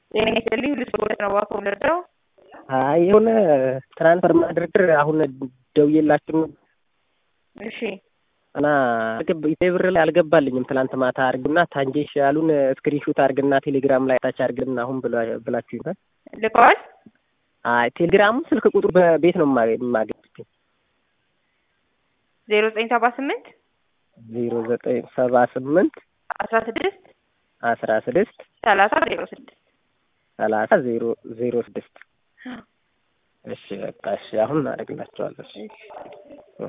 ጤና ይስጥልኝ ልስቦት ነው እባክዎ ልርዳው? አይ የሆነ ትራንስፈር ማድረግ አሁን ደውዬላችሁ እሺ እና ብር ላይ አልገባልኝም። ትላንት ማታ አርግና ታንጄሽ ያሉን ስክሪንሾት አርግና ቴሌግራም ላይ ታች አርግና አሁን ብላችሁ ይሆናል። ልከዋል? አይ ቴሌግራሙ ስልክ ቁጥሩ በቤት ነው የማገኝ። ዜሮ ዘጠኝ ሰባ ስምንት ዜሮ ዘጠኝ ሰባ ስምንት አስራ ስድስት አስራ ስድስት ሰላሳ ዜሮ ስድስት ሰላሳ ዜሮ ዜሮ ስድስት እሺ በቃ እሺ አሁን እናደርግላቸዋለሁ።